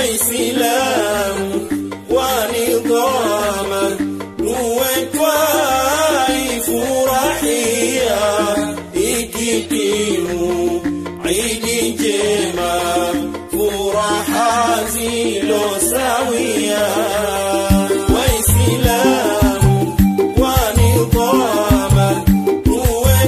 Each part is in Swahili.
Waislamu wanigoma tuwe twaifurahia ikitimu Idi njema furaha zilo sawia Waislamu wanigoma tuwe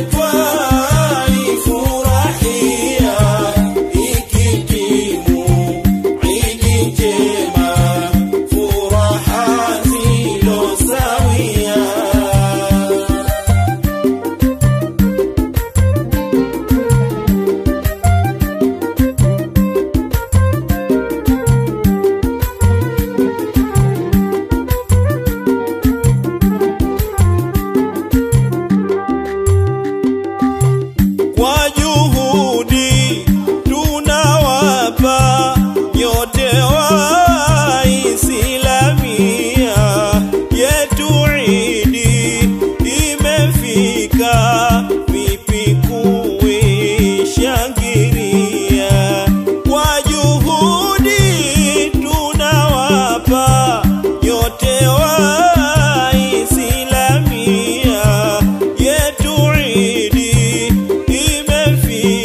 twaifurahia ikitimu Idi njema furaha zilo sawia kwa juhudi tunawapa nyote Waislalia yetu Idi imefika, vipi kuishangilia? Kwa juhudi tunawapa nyote Waislalia yetu Idi imefika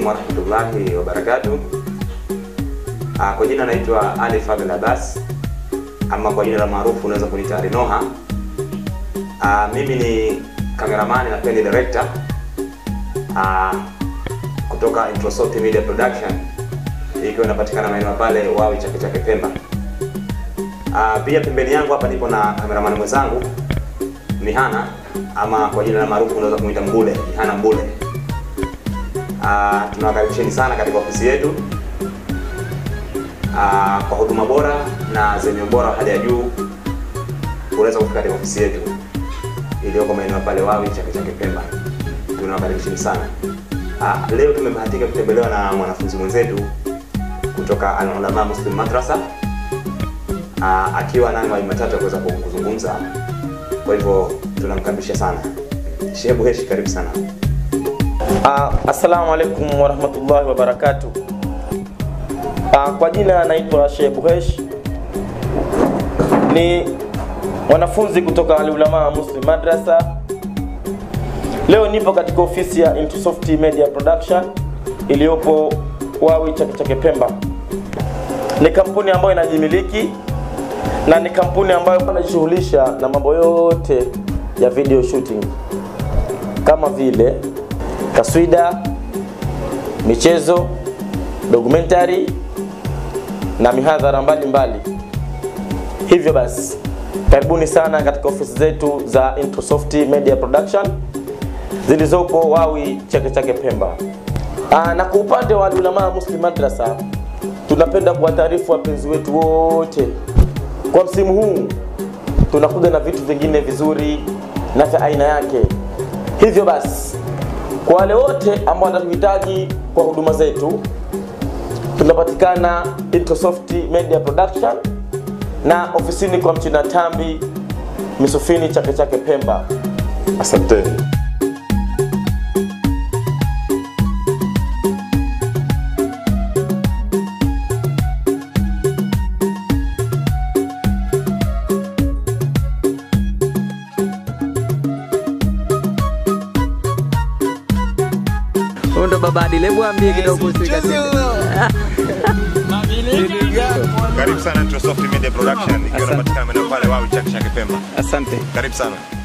warahmatullahi wabarakatuh. Ah, Kwa jina naitwa Ali Fadhl Abbas ama kwa jina la maarufu unaweza kuniita Ali Noha. Ah, mimi ni cameraman na pia ni director ah, kutoka Introsoft Media Production ikiwa inapatikana maeneo pale Wawi Chake Chake Pemba. Ah, pia pembeni yangu hapa nipo na cameraman mwenzangu Mihana ama kwa jina la maarufu unaweza kumuita Mbule, Mihana Mbule. Ah, tunawakaribisheni sana katika ofisi yetu Ah, kwa huduma bora na zenye ubora wa hali ya juu. Unaweza kufika katika ofisi yetu iliyoko maeneo pale Wawi Chake Chake Pemba. Tunawakaribisheni sana. Ah, leo tumebahatika kutembelewa na mwanafunzi mwenzetu kutoka Al Ulama Muslim Madrasa ah, akiwa nayo mawili matatu ya kuweza kuzungumza. Kwa hivyo tunamkaribisha sana. Shehe Buheshi, karibu sana. Uh, assalamu alaikum warahmatullahi wabarakatuh. Uh, kwa jina naitwa Sheikh Buhesh, ni mwanafunzi kutoka Al-Ulama Muslim Madrasa. Leo nipo katika ofisi ya Intusoft Media Production iliyopo Wawi Chake Chake Pemba. Ni kampuni ambayo inajimiliki na ni kampuni ambayo inajishughulisha na mambo yote ya video shooting kama vile taswida, michezo, documentary na mihadhara mbalimbali. Hivyo basi, karibuni sana katika ofisi zetu za Introsoft Media Production zilizopo Wawi Chake Chake Pemba. Aa, na kwa upande wa Al-Ulama Muslim Madrasa tunapenda kuwataarifu wapenzi wetu wote kwa msimu huu tunakuja na vitu vingine vizuri na vya aina yake. Hivyo basi, kwa wale wote ambao wanatuhitaji kwa huduma zetu, tunapatikana Introsoft Media Production na ofisini kwa Mchina Tambi Misufini Chake Chake Pemba. Asanteni. Huyu ndo baba Adil, hebu ambie kidogo kuhusu hii kaseti. Karibu sana Introsoft Media Production ikiwa Asante. inapatikana maeneo pale Wawi Chake Chake Pemba. Asante. Karibu sana.